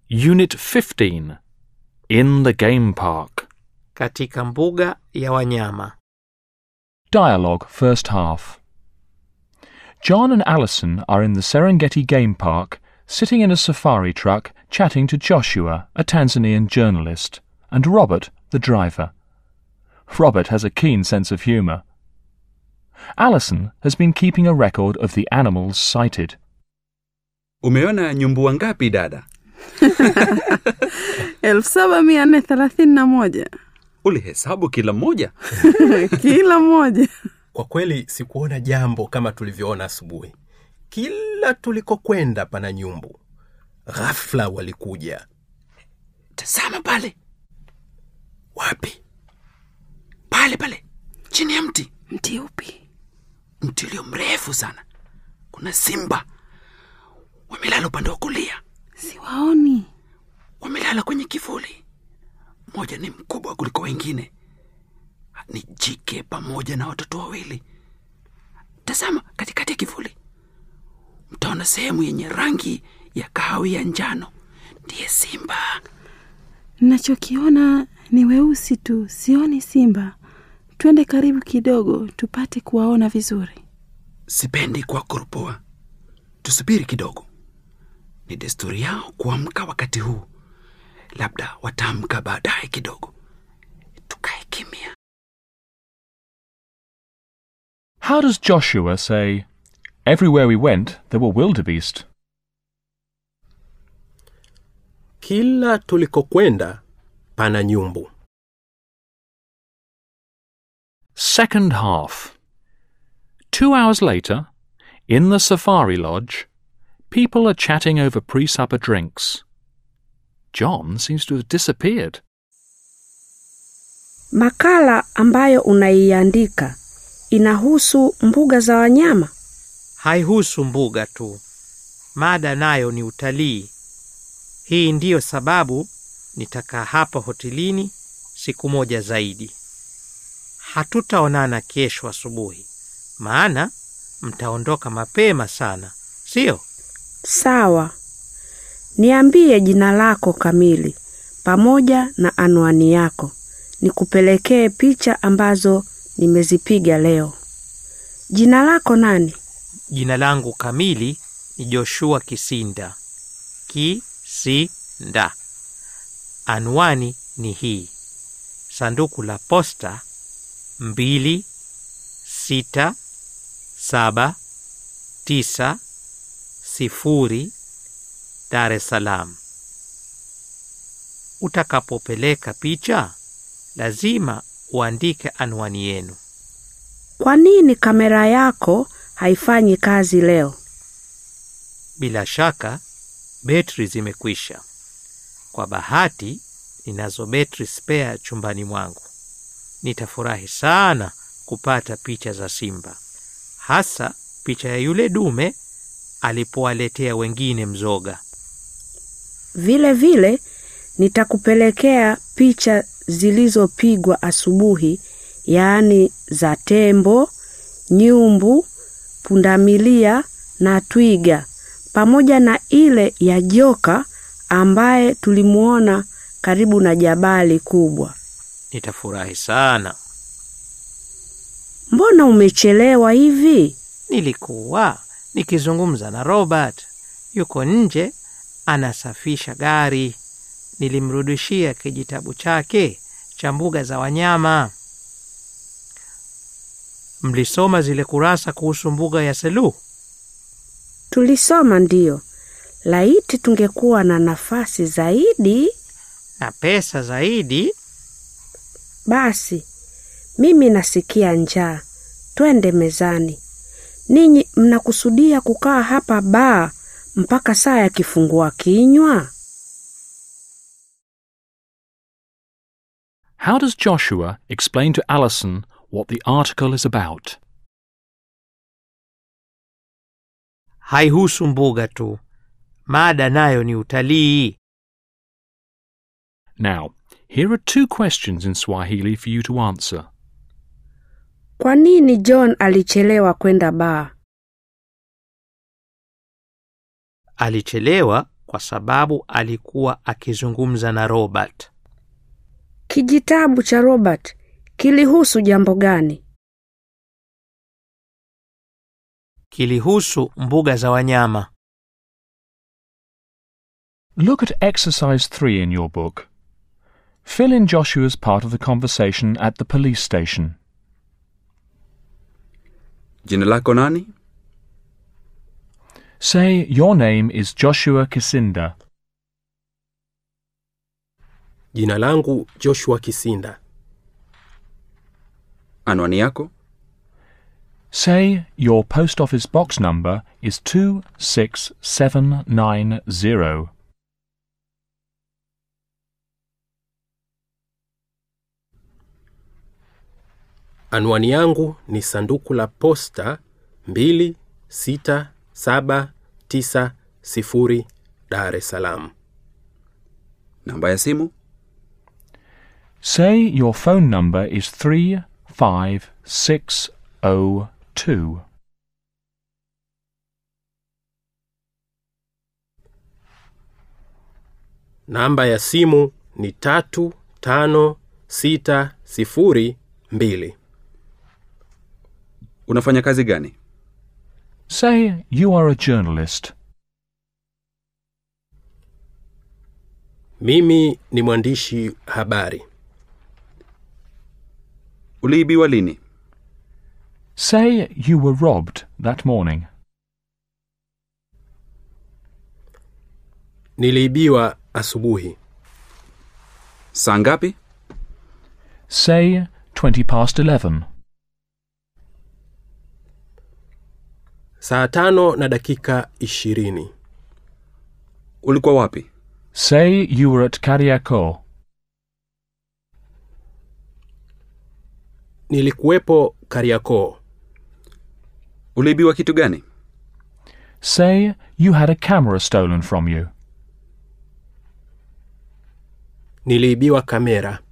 Unit 15 In the Game Park. katika mbuga ya wanyama. Dialogue First Half. John and Alison are in the Serengeti Game Park, sitting in a safari truck, chatting to Joshua, a Tanzanian journalist, and Robert, the driver. Robert has a keen sense of humour. Alison has been keeping a record of the animals sighted. Umeona nyumbu wangapi dada? elfu saba mia nne thelathini na moja Ulihesabu kila mmoja? kila mmoja. Kwa kweli sikuona jambo kama tulivyoona asubuhi. Kila tulikokwenda pana nyumbu. Ghafla walikuja. Tazama pale, Wapi? pale pale, chini ya mti, Mti upi? mti ulio mrefu sana. Kuna simba wamelala upande wa kulia, Siwaoni. wamelala kwenye kivuli. Mmoja ni mkubwa kuliko wengine, ni jike pamoja na watoto wawili. Tazama katikati ya kivuli, mtaona sehemu yenye rangi ya kahawia njano, ndiye simba. Nachokiona ni weusi tu, sioni simba. Twende karibu kidogo tupate kuwaona vizuri. Sipendi kuwakoropua. Tusubiri kidogo. Ni desturi yao kuamka wakati huu, labda wataamka baadaye kidogo. Tukae kimya. How does Joshua say, Everywhere we went, there were wildebeest? Kila tulikokwenda pana nyumbu. Second half. Two hours later, in the safari lodge, people are chatting over pre supper drinks. John seems to have disappeared. Makala ambayo unaiandika inahusu mbuga za wanyama? Haihusu mbuga tu, mada nayo ni utalii. Hii ndiyo sababu nitakaa hapa hotelini siku moja zaidi. Hatutaonana kesho asubuhi, maana mtaondoka mapema sana, sio? Sawa. Niambie jina lako kamili pamoja na anwani yako. Nikupelekee picha ambazo nimezipiga leo. Jina lako nani? Jina langu kamili ni Joshua Kisinda. Kisinda. Anwani ni hii: sanduku la posta mbili sita saba tisa sifuri Dar es Salaam. Utakapopeleka picha, lazima uandike anwani yenu. Kwa nini kamera yako haifanyi kazi leo? Bila shaka betri zimekwisha. Kwa bahati ninazo betri spare chumbani mwangu. Nitafurahi sana kupata picha za simba, hasa picha ya yule dume alipowaletea wengine mzoga. Vile vile nitakupelekea picha zilizopigwa asubuhi, yaani za tembo, nyumbu, pundamilia na twiga, pamoja na ile ya joka ambaye tulimuona karibu na jabali kubwa. Nitafurahi sana. Mbona umechelewa hivi? Nilikuwa nikizungumza na Robert, yuko nje anasafisha gari. Nilimrudishia kijitabu chake cha mbuga za wanyama. Mlisoma zile kurasa kuhusu mbuga ya Selous? Tulisoma ndiyo. Laiti tungekuwa na nafasi zaidi. na pesa zaidi. Basi mimi nasikia njaa, twende mezani. Ninyi mnakusudia kukaa hapa baa mpaka saa ya kifungua kinywa? How does Joshua explain to Alison what the article is about? Haihusu mbuga tu, mada nayo ni utalii. Now, here are two questions in Swahili for you to answer. Kwa nini John alichelewa kwenda baa? Alichelewa kwa sababu alikuwa akizungumza na Robert. Kijitabu cha Robert kilihusu jambo gani? Kilihusu mbuga za wanyama. Look at exercise 3 in your book. Fill in Joshua's part of the conversation at the police station. Jina lako nani? Say your name is Joshua Kisinda. Jina langu Joshua Kisinda. Anwani yako? Say your post office box number is 26790. Anwani yangu ni sanduku la posta 26790 Dar es Salaam. Namba ya simu? Say your phone number is 35602. Namba ya simu ni tatu tano sita sifuri mbili. Unafanya kazi gani? Say you are a journalist. Mimi ni mwandishi habari. Uliibiwa lini? Say you were robbed that morning. Niliibiwa asubuhi. Saa ngapi? Say 20 past 11. Saa tano na dakika ishirini. Ulikuwa wapi? Say you were at Kariako. Nilikuwepo Kariakoo. Uliibiwa kitu gani? Say you had a camera stolen from you. Niliibiwa kamera.